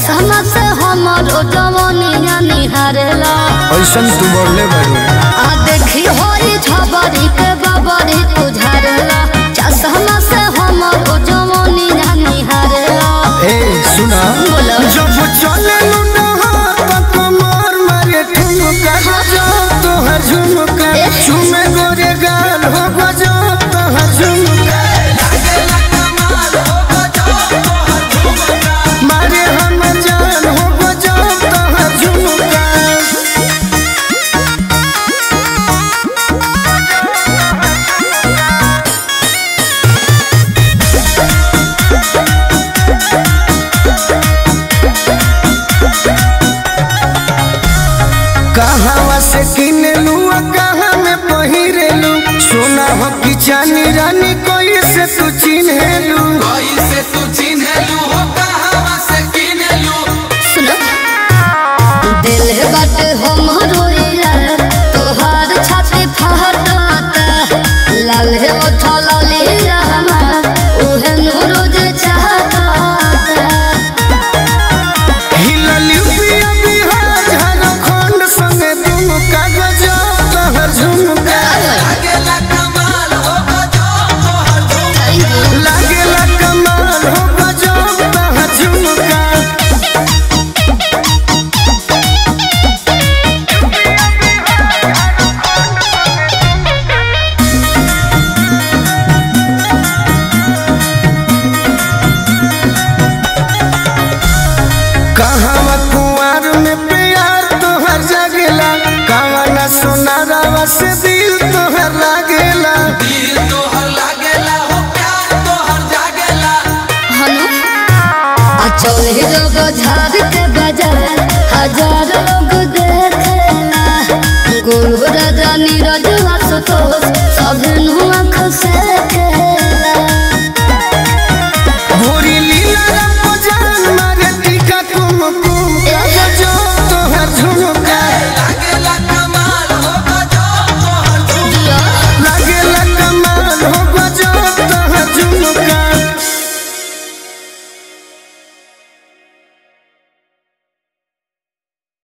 चश्मा से हमरो जवानिया निहारेला ऐसन तू बोले बड़ू आ देखी होई छबरी के बबरी तुझारेला चश्मा से हमरो जवानिया निहारेला ए सुना बोलो जब चले कमर मारे ठुमका गजो तोहर झुमका झुमे गोरे गाल हो गजो तोहर झुमका मारे हम जान हो गजो तोहर झुमका कहवा से किनलू आ कहाँ में पहिरेलू सोना हो कि चानी रानी कोई से तू चिन्हेलू कैसे तू चिन्हलू हो कहवा से किनलू सुनो दिल बात हमरो यार तोहार छाती फहराता लाल है ओठा लाली रहमा उहे नूरो जे चाहता हिललू पिया बिहार झारखंड संगे तुम कागज तहर झुमका लागेला कमाल हो गजो तोहर झुमका लागेला कमाल हो गजब तहर झुमका कहवा कुंवर में प्यार तोहर जगला कवना सोनारावा से दी